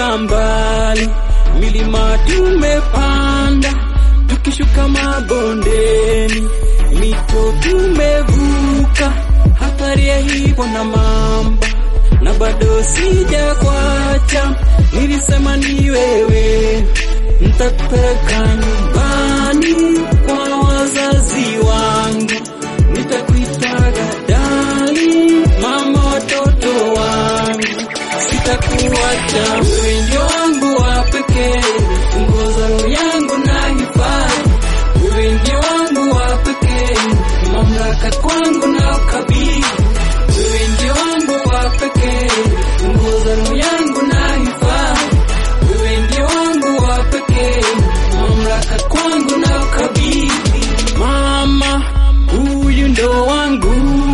tumefika mbali, milima tumepanda, tukishuka mabondeni, mito tumevuka, hatari ya hivyo na mamba, na bado sija kwacha, nilisema ni wewe, nitakupeleka nyumbani kwa wazazi wangu, nitakuitaga dali, mama watoto wangu, sitakuacha wewe ndio wangu wa pekee, funguo za roho yangu na hifadhi, wewe ndio wangu wa pekee, mamlaka kwangu na ukabidhi, wewe ndio wangu wa pekee, funguo za roho yangu na hifadhi, wewe ndio wangu wa pekee, mamlaka kwangu na ukabidhi. Mama, huyu ndo wangu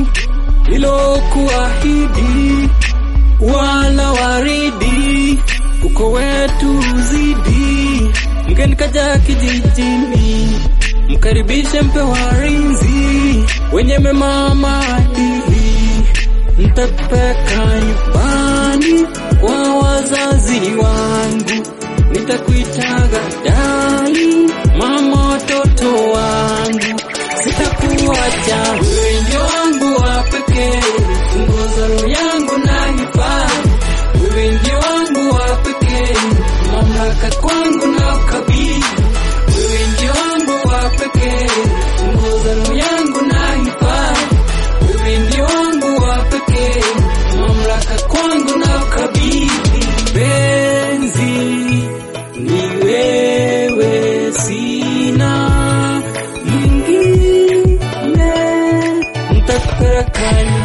ilokuahidi wala waridi uko wetu uzidi, mgeni kaja kijijini, mkaribishe mpe warinzi wenye mema maadili, ntakupeka nyumbani kwa wazazi wangu, nitakuitaga dali, mama watoto wangu, sitakuacha wewe ndio wangu wa pekee, funguo za roho yangu na hifadhi, wewe ndio wangu wa pekee, mamlaka kwangu na ukabidhi, wewe ndio wangu wa pekee, funguo za roho yangu na hifadhi, wewe ndio wangu wa pekee, mamlaka kwangu na ukabidhi, penzi ni wewe, sina mwingine, nitakupeleka